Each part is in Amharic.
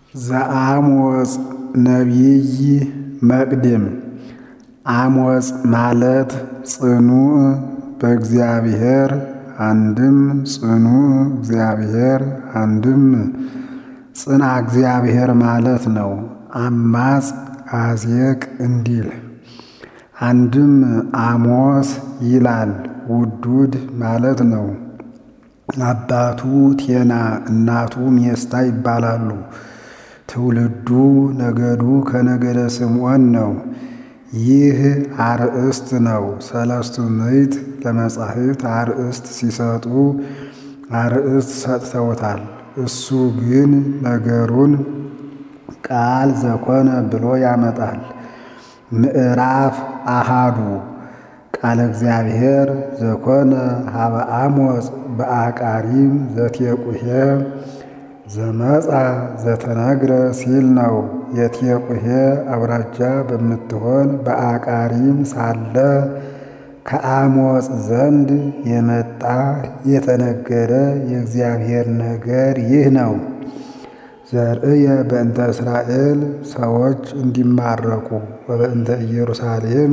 ዘአሞጽ ነቢይ መቅድም አሞጽ ማለት ጽኑዕ በእግዚአብሔር አንድም ጽኑዕ እግዚአብሔር አንድም ጽና እግዚአብሔር ማለት ነው። አማጽ አዜቅ እንዲል አንድም አሞስ ይላል ውዱድ ማለት ነው። አባቱ ቴና እናቱ ሜስታ ይባላሉ። ትውልዱ ነገዱ ከነገደ ስምዖን ነው። ይህ አርእስት ነው። ሰለስቱ ምዕት ለመጻሕፍት አርእስት ሲሰጡ አርእስት ሰጥተውታል። እሱ ግን ነገሩን ቃል ዘኮነ ብሎ ያመጣል። ምዕራፍ አሃዱ ቃለ እግዚአብሔር ዘኮነ ሀበ አሞጽ በአቃሪም ዘቴቁሄ ዘመጻ ዘተነግረ ሲል ነው። የቴቁሄ አውራጃ በምትሆን በአቃሪም ሳለ ከአሞጽ ዘንድ የመጣ የተነገረ የእግዚአብሔር ነገር ይህ ነው። ዘርእየ በእንተ እስራኤል ሰዎች እንዲማረኩ ወበእንተ ኢየሩሳሌም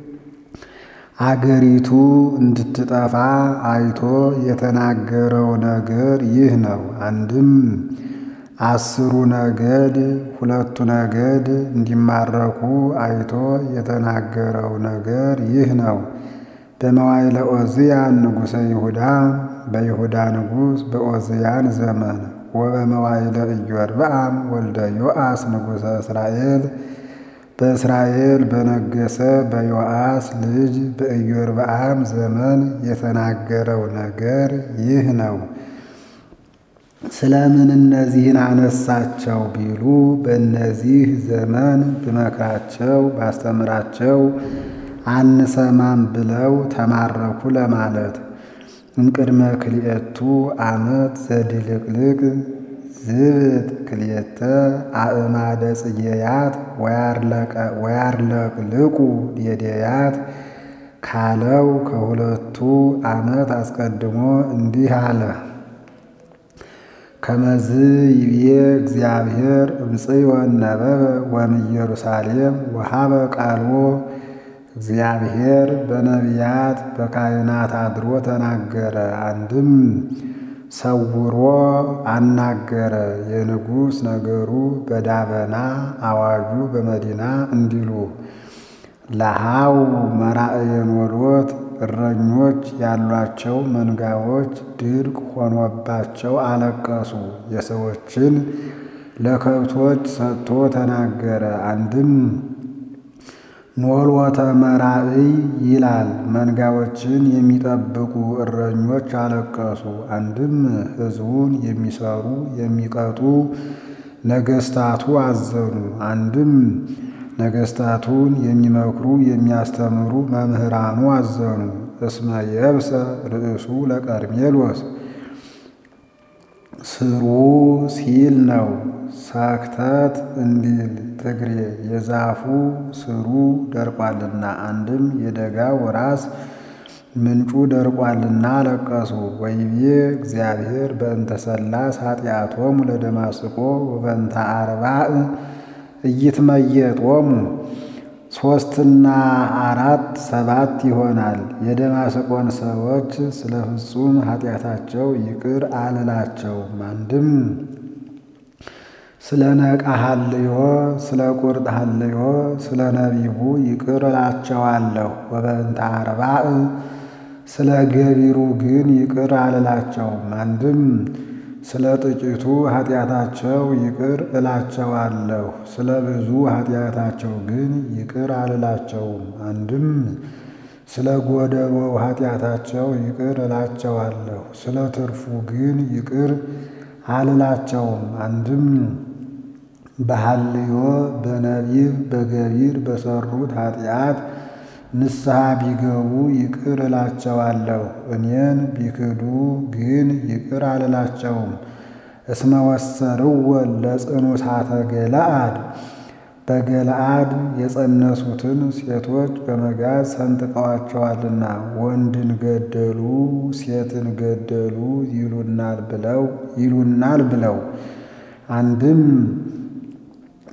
አገሪቱ እንድትጠፋ አይቶ የተናገረው ነገር ይህ ነው። አንድም አስሩ ነገድ ሁለቱ ነገድ እንዲማረኩ አይቶ የተናገረው ነገር ይህ ነው። በመዋዕለ ዖዝያን ንጉሠ ይሁዳ በይሁዳ ንጉሥ በዖዝያን ዘመን ወበመዋዕለ ኢዮርብዓም ወልደ ዮአስ ንጉሠ እስራኤል በእስራኤል በነገሰ በዮአስ ልጅ በኢዮርብዓም ዘመን የተናገረው ነገር ይህ ነው። ስለምን እነዚህን አነሳቸው ቢሉ በእነዚህ ዘመን ብመክራቸው ባስተምራቸው አንሰማም ብለው ተማረኩ ለማለት። እምቅድመ ክልኤቱ ዓመት ዘድልቅልቅ ዝብት ክልኤተ አእማደ ጽጌያት ወያርለቅልቁ ዴዴያት ካለው ከሁለቱ ዓመት አስቀድሞ እንዲህ አለ። ከመዝ ይብዬ እግዚአብሔር እምጽዮን ነበበ ወእምኢየሩሳሌም ወሀበ ቃልዎ እግዚአብሔር በነቢያት በካህናት አድሮ ተናገረ። አንድም ሰውሮ አናገረ። የንጉሥ ነገሩ በዳበና አዋጁ በመዲና እንዲሉ ለሃው መራእየን ወሎት እረኞች ያሏቸው መንጋዎች ድርቅ ሆኖባቸው አለቀሱ። የሰዎችን ለከብቶች ሰጥቶ ተናገረ። አንድም ኖሎተ መራእይ ይላል። መንጋዎችን የሚጠብቁ እረኞች አለቀሱ። አንድም ሕዝቡን የሚሰሩ የሚቀጡ ነገስታቱ አዘኑ። አንድም ነገስታቱን የሚመክሩ የሚያስተምሩ መምህራኑ አዘኑ። እስመ የብሰ ርእሱ ለቀርሜሎስ ስሩ ሲል ነው። ሰክተት እንዲል ትግሬ የዛፉ ስሩ ደርቋልና፣ አንድም የደጋው ራስ ምንጩ ደርቋልና አለቀሱ። ወይቤ እግዚአብሔር በእንተ ሰላስ ኃጢአቶሙ ለደማስቆ ወበእንተ አርባዕ እይትመየጦሙ ሦስትና አራት ሰባት ይሆናል። የደማስቆን ሰዎች ስለ ፍጹም ኃጢአታቸው ይቅር አልላቸውም። አንድም ስለ ነቃ ሀልዮ ስለ ቁርጥ ሀልዮ ስለ ነቢቡ ይቅር እላቸዋለሁ። ወበእንተ አርባዕ ስለ ገቢሩ ግን ይቅር አልላቸውም። አንድም ስለ ጥቂቱ ኃጢአታቸው ይቅር እላቸዋለሁ፣ ስለ ብዙ ኃጢአታቸው ግን ይቅር አልላቸውም። አንድም ስለ ጎደሎው ኃጢአታቸው ይቅር እላቸዋለሁ፣ ስለ ትርፉ ግን ይቅር አልላቸውም። አንድም በሐልዮ በነቢብ በገቢር በሰሩት ኃጢአት ንስሐ ቢገቡ ይቅር እላቸዋለሁ። እኔን ቢክዱ ግን ይቅር አልላቸውም። እስመ ወሰርዎ ለጽኑሳተ ገለአድ በገለአድ የጸነሱትን ሴቶች በመጋዝ ሰንጥቀዋቸዋልና ወንድን ገደሉ ሴትን ገደሉ ይሉናል ብለው ይሉናል ብለው አንድም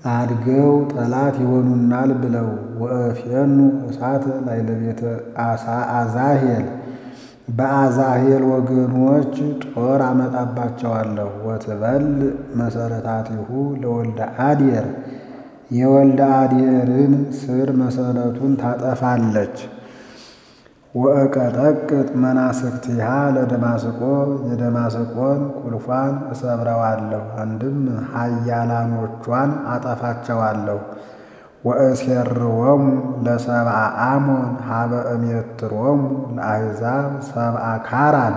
አድገው ጠላት ይሆኑናል ብለው ወእፌኑ እሳት ላዕለ ቤተ አዛሄል በአዛሄል ወገኖች ጦር አመጣባቸዋለሁ። ወትበል መሰረታቲሁ ለወልደ አድየር የወልደ አድየርን ስር መሰረቱን ታጠፋለች። ወእቀጠቅጥ መናስክቲሃ ለደማስቆ የደማስቆን ቁልፏን እሰብረዋለሁ። አንድም ኃያላኖቿን አጠፋቸዋለሁ። ወእሴርዎሙ ለሰብአ አሞን ሀበ እሜትሮሙ ለአሕዛብ ሰብአ ካራን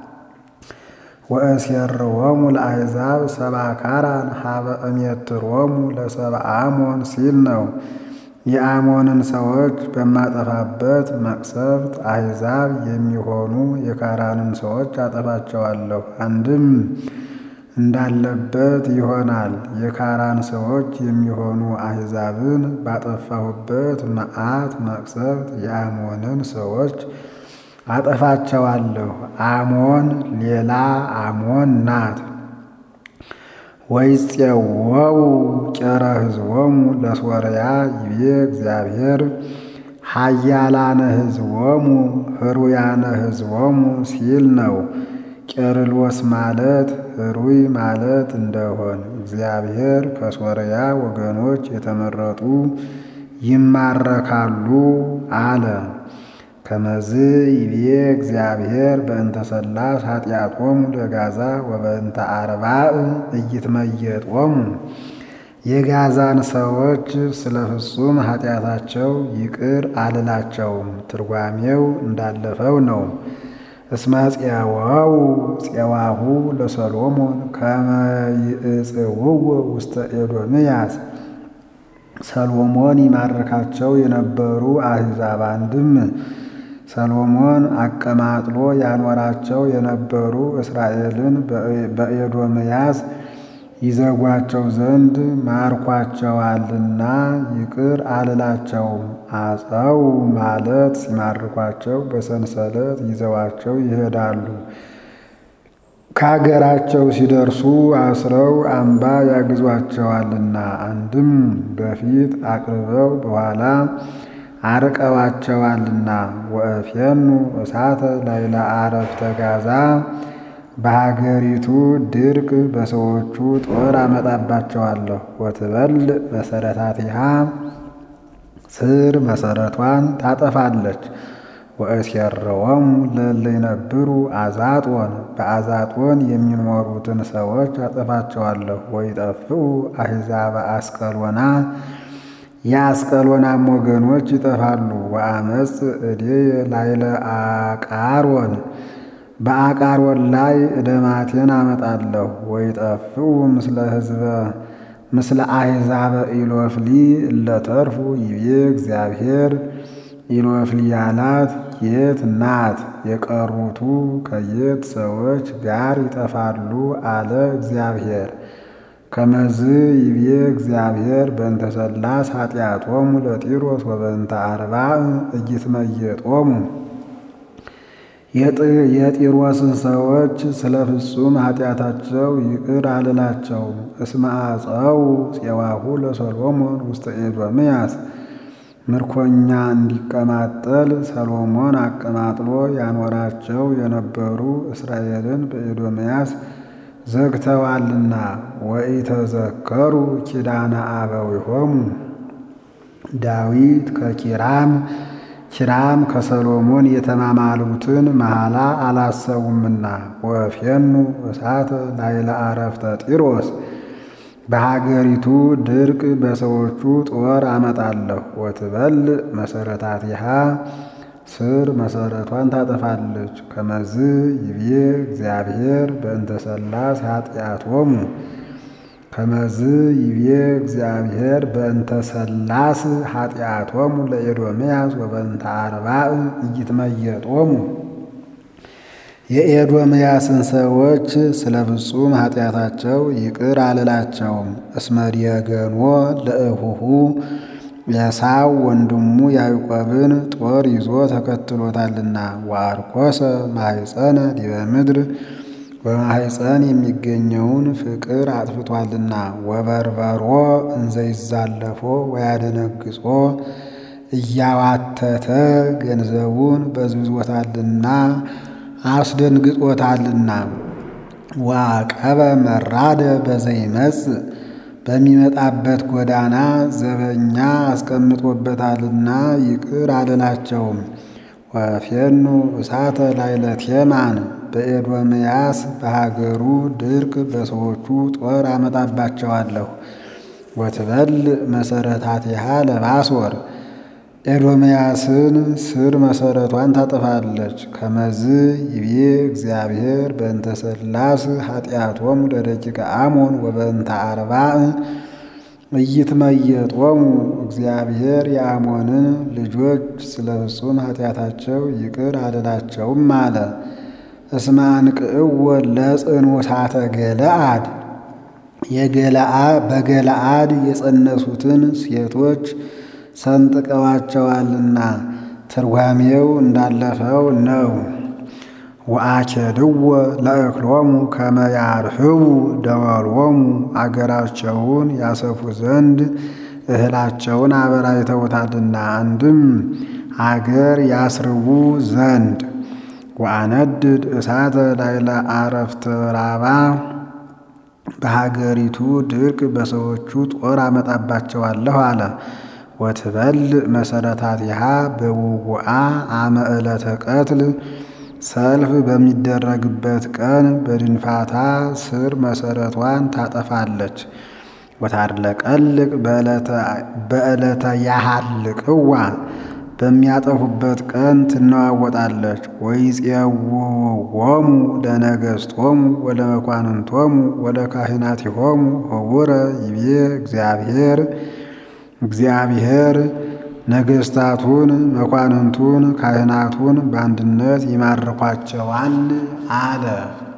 ወእሴርዎሙ ለአሕዛብ ሰብአ ካራን ሀበ እሜትሮሙ ለሰብአ አሞን ሲል ነው። የአሞንን ሰዎች በማጠፋበት መቅሰፍት አሕዛብ የሚሆኑ የካራንን ሰዎች አጠፋቸዋለሁ። አንድም እንዳለበት ይሆናል። የካራን ሰዎች የሚሆኑ አሕዛብን ባጠፋሁበት መዓት መቅሰፍት የአሞንን ሰዎች አጠፋቸዋለሁ። አሞን ሌላ አሞን ናት። ወይፄወው ቄረ ሕዝቦሙ ለሶርያ ይቤ እግዚአብሔር ኃያላነ ሕዝቦሙ ህሩያነ ሕዝቦሙ ሲል ነው። ቄርሎስ ማለት ህሩይ ማለት እንደሆን እግዚአብሔር ከሶርያ ወገኖች የተመረጡ ይማረካሉ አለ። ከመዝ ይቤ እግዚአብሔር በእንተ ሰላስ ኃጢአቶሙ ለጋዛ ወበእንተ አርባዕ ኢይትመየጦሙ የጋዛን ሰዎች ስለ ፍጹም ኃጢአታቸው ይቅር አልላቸውም። ትርጓሜው እንዳለፈው ነው። እስመ ፄዋው ፄዋሁ ለሰሎሞን ከመ ይእጽውዎ ውስተ ኤዶምያስ ሰሎሞን ይማርካቸው የነበሩ አሕዛብ አንድም ሰሎሞን አቀማጥሎ ያኖራቸው የነበሩ እስራኤልን በኤዶምያስ ይዘጓቸው ዘንድ ማርኳቸዋልና ይቅር አልላቸውም። አፀው ማለት ሲማርኳቸው በሰንሰለት ይዘዋቸው ይሄዳሉ። ከአገራቸው ሲደርሱ አስረው አምባ ያግዟቸዋልና አንድም በፊት አቅርበው በኋላ አርቀዋቸዋልና። ወእፌኑ እሳተ ላዕለ አረፍተ ጋዛ በሀገሪቱ ድርቅ በሰዎቹ ጦር አመጣባቸዋለሁ። ወትበል መሰረታቲሃ ስር መሰረቷን ታጠፋለች። ወእሴርዎሙ ለእለ ይነብሩ አዛጦን በአዛጦን የሚኖሩትን ሰዎች አጠፋቸዋለሁ። ወይጠፍኡ አሕዛበ አስቀሎና የአስቀሎናም ወገኖች ይጠፋሉ። ወአመፅ እዴየ ላዕለ አቃሮን በአቃሮን ላይ እደማቴን አመጣለሁ። ወይጠፍኡ ምስለ ሕዝበ ምስለ አሕዛበ ኢሎፍሊ እለተርፉ ይቤ እግዚአብሔር ኢሎፍሊ ያላት የት ናት? የቀሩቱ ከየት ሰዎች ጋር ይጠፋሉ አለ እግዚአብሔር። ከመዝ ይቤ እግዚአብሔር በእንተ ሰላስ ኃጢአቶሙ ለጢሮስ ወበእንተ አርባዕ ኢይትመየጦሙ የጢሮስን ሰዎች ስለ ፍጹም ኃጢአታቸው ይቅር አልላቸውም። እስመ አፀው ፄዋሁ ለሰሎሞን ውስተ ኤዶምያስ ምርኮኛ እንዲቀማጠል ሰሎሞን አቀማጥሎ ያኖራቸው የነበሩ እስራኤልን በኤዶምያስ ዘግተዋልና። ወኢተዘከሩ ኪዳነ አበዊሆሙ ዳዊት ከኪራም ኪራም ከሰሎሞን የተማማሉትን መሐላ አላሰቡምና። ወእፌኑ እሳተ ላዕለ አረፍተ ጢሮስ በሀገሪቱ ድርቅ በሰዎቹ ጦር አመጣለሁ። ወትበል መሰረታቲሃ ስር መሰረቷን ታጠፋለች። ከመዝ ይቤ እግዚአብሔር በእንተ ሰላስ ኃጢአቶሙ ከመዝ ይቤ እግዚአብሔር በእንተ ሰላስ ኃጢአቶሙ ለኤዶምያስ ወበእንተ አርባዕ ኢይትመየጦሙ የኤዶምያስን ሰዎች ስለ ፍጹም ኃጢአታቸው ይቅር አልላቸውም። እስመ ዲየገኖ ለእሁሁ ኤሳው ወንድሙ ያዕቆብን ጦር ይዞ ተከትሎታልና። ወአርኮሰ ማኅፀነ ዲበ ምድር በማሕፀን የሚገኘውን ፍቅር አጥፍቷልና ወበርበሮ እንዘይዛለፎ ወያደነግጾ እያዋተተ ገንዘቡን በዝብዞታልና አስደንግጦታልና ወአቀበ መራደ በዘይመጽእ በሚመጣበት ጎዳና ዘበኛ አስቀምጦበታልና ይቅር አልላቸውም። ወፌኑ እሳተ ላዕለ ቴማን በኤዶምያስ በሀገሩ ድርቅ በሰዎቹ ጦር አመጣባቸዋለሁ። ወትበልዕ መሰረታቲሃ ለባሶር ኤዶምያስን ስር መሰረቷን ታጠፋለች። ከመዝ ይቤ እግዚአብሔር በእንተ ሠላስ ኃጢአቶሙ ለደቂቀ አሞን ወበእንተ አርባዕ ኢይትመየጦሙ እግዚአብሔር የአሞንን ልጆች ስለ ፍጹም ኃጢአታቸው ይቅር አልላቸውም አለ። እስመ አንቅዕዎ ለጽኑሳተ ገለአድ በገለአድ የጸነሱትን ሴቶች ሰንጥቀዋቸዋልና ትርጓሜው እንዳለፈው ነው። ወአኬድዎ ለእክሎሙ ከመ ያርህቡ ደወሎሙ አገራቸውን ያሰፉ ዘንድ እህላቸውን አበራይተውታልና አንድም አገር ያስርቡ ዘንድ ወአነድድ እሳተ ላዕለ አረፍተ ራባ በሀገሪቱ ድርቅ በሰዎቹ ጦር አመጣባቸዋለሁ አለ። ወትበልዕ መሰረታቲሃ በውጉአ አመ ዕለተ ቀትል ሰልፍ በሚደረግበት ቀን በድንፋታ ስር መሰረቷን ታጠፋለች። ወታድለቀልቅ በዕለተ ያሃልቅዋ በሚያጠፉበት ቀን ትነዋወጣለች። ወይፄውዎሙ ለነገሥቶሙ ወለመኳንንቶሙ ወለካህናቲሆሙ ኅቡረ ይቤ እግዚአብሔር እግዚአብሔር ነገሥታቱን መኳንንቱን ካህናቱን በአንድነት ይማርኳቸዋል አለ።